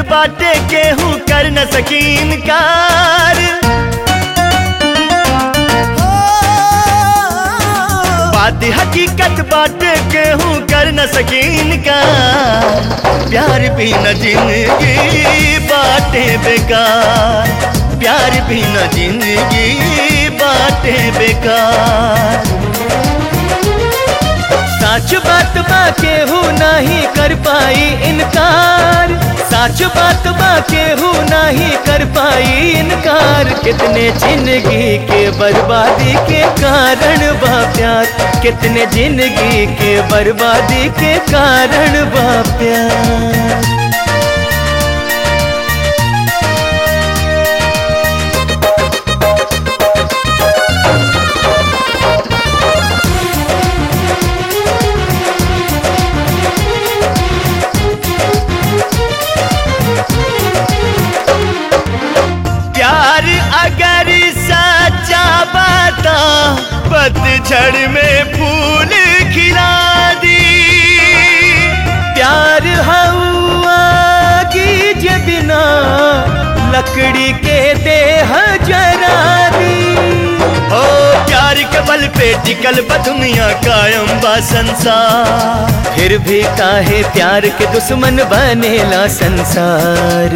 बाटे केहू कर न सकीन कार बात हकीकत बाटे केहू कर न सकीन कार प्यार भी न जिंदगी बाटे बेकार प्यार भी न जिंदगी बाटे बेकार सच बात बा केहू नहीं कर पाई इनकार सच बात बा केहू नहीं कर पाई इनकार कितने जिंदगी के बर्बादी के कारण बा प्यार कितने जिंदगी के बर्बादी के कारण बा प्यार प्यार अगर सच्चा बाता पतझड़ में फूल खिला दी प्यार हवा की जे बिना लकड़ी के देह जरा दी ओ प्यार के बल पे टिकल बा दुनिया कायम बा संसार फिर भी काहे प्यार के दुश्मन बनेला संसार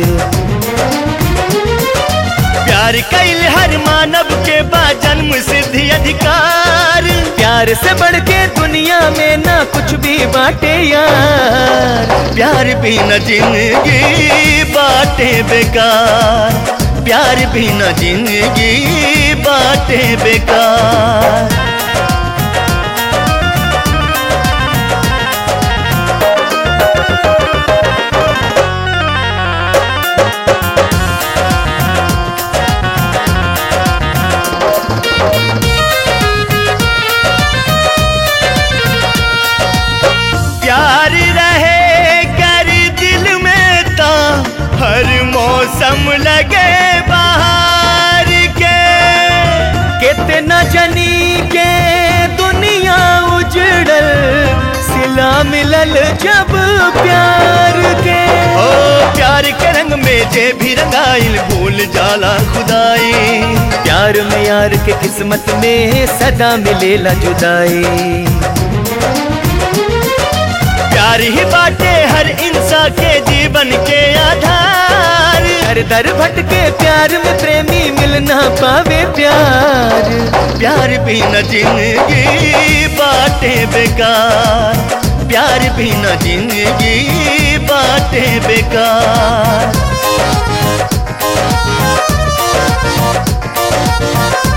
प्यार कैल हर मानव के बा जन्म सिद्धि अधिकार प्यार से बढ़ के दुनिया में ना कुछ भी बाटे यार प्यार भी न जिंदगी बाटे बेकार प्यार भी न जिंदगी बाटे बेकार प्यार रहे कर दिल में ता हर मौसम लगे बाहर के कितना जनी के दुनिया उजड़ल सिला मिलल जब प्यार के ओ प्यार के रंग में जे भी रंगाइल भूल जाला खुदाई प्यार में यार के किस्मत में सदा मिलेला जुदाई प्यार ही बाटे हर इंसान के जीवन के आधार हर दर भटके प्यार में प्रेमी मिल ना पावे प्यार प्यार भी न जिंदगी बाटे बेकार प्यार भी न जिंदगी बाटे बेकार